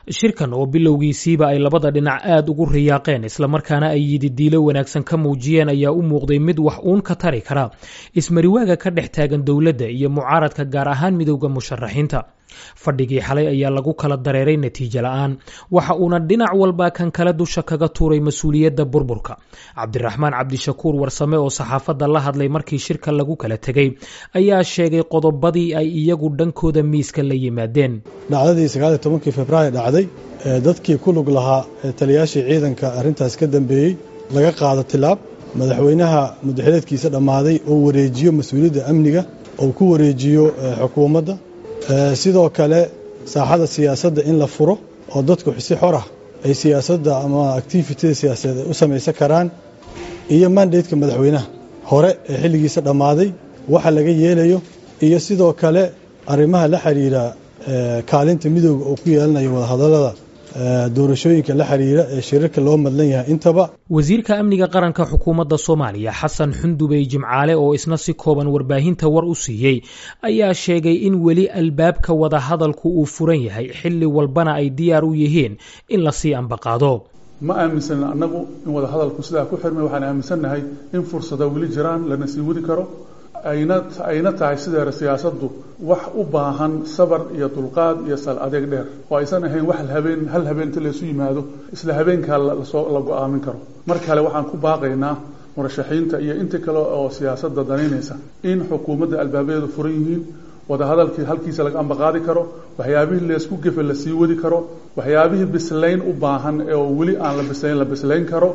shirkan oo bilowgiisiiba ay labada dhinac aad ugu riyaaqeen islamarkaana ay yididiilo wanaagsan ka muujiyeen ayaa u muuqday mid wax uun ka tari kara ismariwaaga ka dhex taagan dowladda iyo mucaaradka gaar ahaan midowda musharaxiinta fadhigii xalay ayaa lagu kala dareeray natiijo la-aan waxa uuna dhinac walba kan kale dusha kaga tuuray mas-uuliyadda burburka cabdiraxmaan cabdishakuur warsame oo saxaafadda la hadlay markii shirka lagu kala tegey ayaa sheegay qodobadii ay iyagu dhankooda miiska la yimaadeen dhacdadii sagaaliyo tobankii februaayo dhacday ee dadkii ku lug lahaa ee taliyaashii ciidanka arrintaas ka dambeeyey laga qaado tilaab madaxweynaha mudaxileedkiisa dhammaaday oo wareejiyo mas-uuliyadda amniga oo ku wareejiyo xukuumadda sidoo kale saaxada siyaasadda in la furo oo dadku si xor ah ay siyaasadda ama activityda siyaasadeed u samaysan karaan iyo mandateka madaxweynaha hore ee xilligiisa dhammaaday waxa laga yeelayo iyo sidoo kale arrimaha la xiriira kaalinta midooda oo ku yeelanayo wadahadallada doorashooyinka la xiriira ee shirarka loo madlan yahay intaba wasiirka amniga qaranka xukuumadda soomaaliya xasan xundubey jimcaale oo isna si kooban warbaahinta war u siiyey ayaa sheegay in weli albaabka wadahadalku uu furan yahay xilli walbana ay diyaar u yihiin in lasii ambaqaado ma aaminsan annagu in wadahadalku sidaa ku xirmay waxaan aaminsannahay in fursada weli jiraan lana sii wadi karo ayna ayna tahay sideera siyaasaddu wax u baahan sabar iyo dulqaad iyo sal adeeg dheer oo aysan ahayn wax habeen hal habeen inta laysu yimaado isla habeenkaa lasoo la go-aamin karo mar kale waxaan ku baaqaynaa murashaxiinta iyo inta kale oo siyaasadda danaynaysa in xukuumadda albaabadeedu furan yihiin wadahadalkii halkiisa laga ambaqaadi karo waxyaabihii laysku gefe la sii wadi karo waxyaabihii bislayn u baahan oo weli aan la bislayn la bislayn karo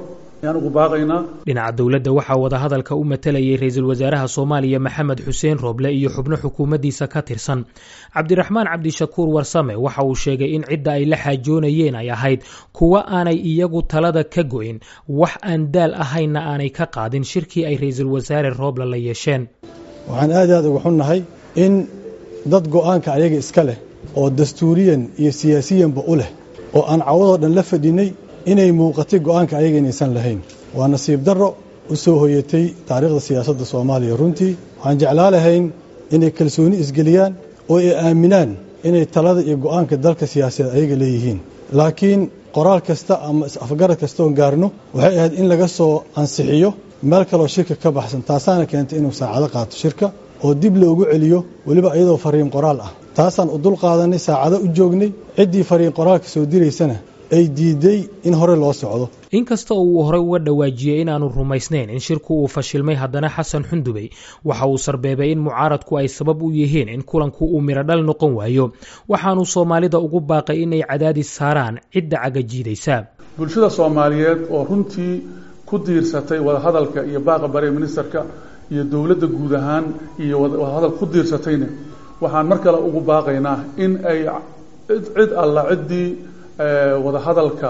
dhinaca dowladda waxaa wadahadalka u matalayay ra-iisul wasaaraha soomaaliya maxamed xuseen rooble iyo xubno xukuumaddiisa ka tirsan cabdiraxmaan cabdishakuur warsame waxa uu sheegay in cidda ay la xaajoonayeen ay ahayd kuwa aanay iyagu talada ka go-in wax aan daal ahaynna aanay ka qaadin shirkii ay ra-iisul wasaare rooble la yeesheen waxaan aad aad uga xunnahay in dad go-aanka ayaga iska leh oo dastuuriyan iyo siyaasiyanba u leh oo aan cawadoo dhan la fadhinay inay muuqatay go-aanka ayaga inaysan lahayn waa nasiib darro u soo hoyatay taariikhda siyaasadda soomaaliya runtii waxaan jeclaa lahayn inay kalsooni isgeliyaan oo ay aaminaan inay talada iyo go-aanka dalka siyaasadeed ayaga leeyihiin laakiin qoraal kasta ama is-afgarad kasta oon gaarno waxay ahayd in laga soo ansixiyo meel kaloo shirka ka baxsan taasaana keentay inuu saacado qaato shirka oo dib loogu celiyo weliba iyadoo fariin qoraal ah taasaan u dul qaadanay saacado u joognay ciddii fariin qoraalka soo diraysana ay diiday in hore loo socdo inkasta oo uu horey uga dhawaajiyey inaanu rumaysnayn in shirku uu fashilmay haddana xasan xundubey waxa uu sarbeebay in mucaaradku ay sabab u yihiin in kulanku uu mirodhal noqon waayo waxaanu soomaalida ugu baaqay inay cadaadis saaraan cidda cagajiidaysa bulshada soomaaliyeed oo runtii ku diirsatay wadahadalka iyo baaqa bare ministerka iyo dowladda guud ahaan iyo wadahadal ku diirsatayna waxaan mar kale ugu baaqaynaa in ay cid alla ciddii wadahadalka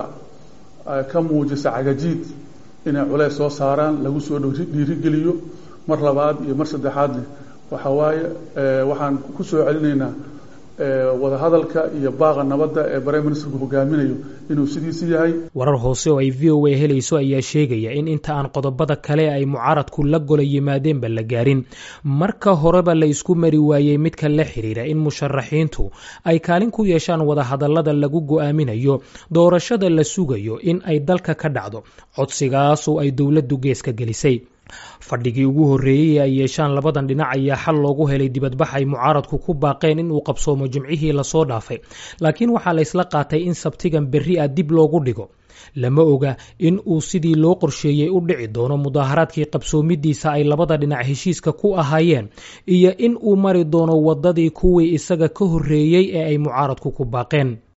ka muujisa cagajiid inay culeys soo saaraan lagu soo dhiirigeliyo mar labaad iyo mar saddexaadne waxa waaye waxaan ku soo celinaynaa wadahadalka iyo baaqa nabadda ee bare ministerku hogaaminayo inuu sidiisi yahay warar hoose oo ay v o a helayso ayaa sheegaya in inta aan qodobada kale ay mucaaradku la gola yimaadeenba la gaarin marka horeba la isku mari waayey midka la xiriira in musharaxiintu ay kaalin ku yeeshaan wadahadallada lagu go-aaminayo doorashada la sugayo in ay dalka ka dhacdo codsigaas oo ay dowladdu geeska gelisay fadhigii ugu horreeyey ay yeeshaan labadan dhinac ayaa xal loogu helay dibadbax ay mucaaradku ku baaqeen in uu qabsoomo jimcihii lasoo dhaafay laakiin waxaa laysla qaatay in sabtigan berri ah dib loogu dhigo lama oga in uu sidii loo qorsheeyey u dhici doono mudaaharaadkii qabsoomidiisa ay labada dhinac heshiiska ku ahaayeen iyo in uu mari doono waddadii kuwii isaga ka horreeyey ee ay mucaaradku ku baaqeen